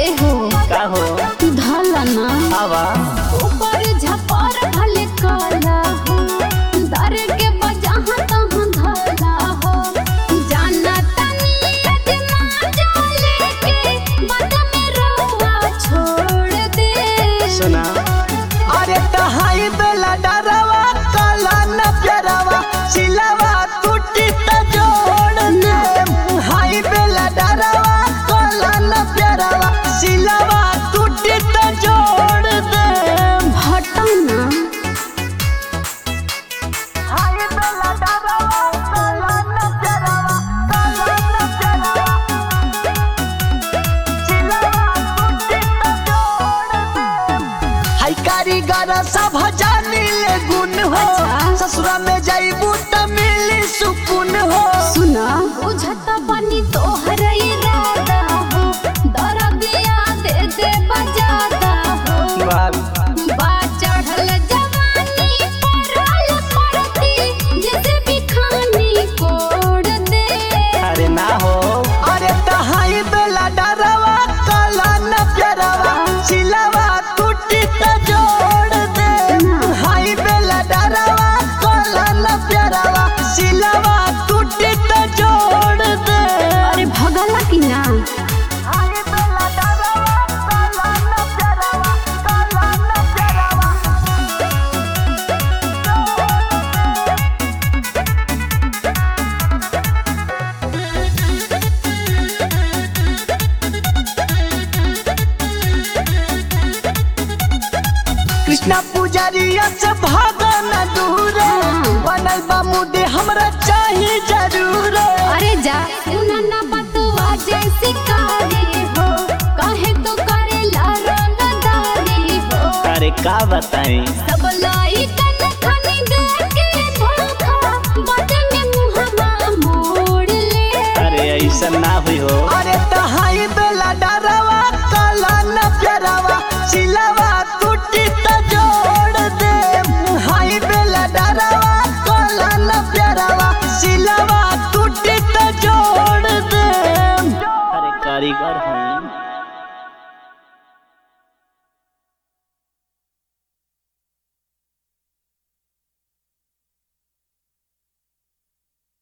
एहो का हो धलना आवा ऊपर झपर भले काला हो दर के बजहाँ तहाँ धला हो जाना तनी अजमा जाले के बद में रहुआ छोड़ दे सुना अरे तहाई बेला डरावा काला न प्यारावा सिलावा टूटी त जोड़ दे हाई बेला डरावा काला न प्यारावा सिलावा टूटी त जोड़ दे हटना हाई बेला डरावा काला न प्यारावा काला न प्यारावा सिलावा टूटी त जोड़ दे हाई कारीगर सब जानी ले गुण हो अच्छा। ससुरा में जाइबू त मिली सुकून हो सुना बुझत बनी तोहर इरादा हो दरदिया दे दे बजादा हो बाल बा चढ़ल जवानी परल परती जैसे बिखानी कोड़ दे अरे ना हो अरे तहाई बेला डरावा काला न प्यारावा सिलावा टूटी त जोड़ दे हाई बेला डरावा काला न प्यारावा सिलावा टूटी त जोड़ दे अरे भगला की ना हाई बेला डरावा काला न प्यारावा काला न प्यारावा कृष्णा पुजारिया से भागो न दूर बनल बा मुदे हमरा चाहिए जरूर अरे जा सुना ना बतवा जैसी कारी हो काहे तो करे लारंगदारी हो अरे का बताई सब लाई कन खनी देके धोखा बदन में मुहम्मा मोड़ ले अरे ऐसा ना हुई हो अरे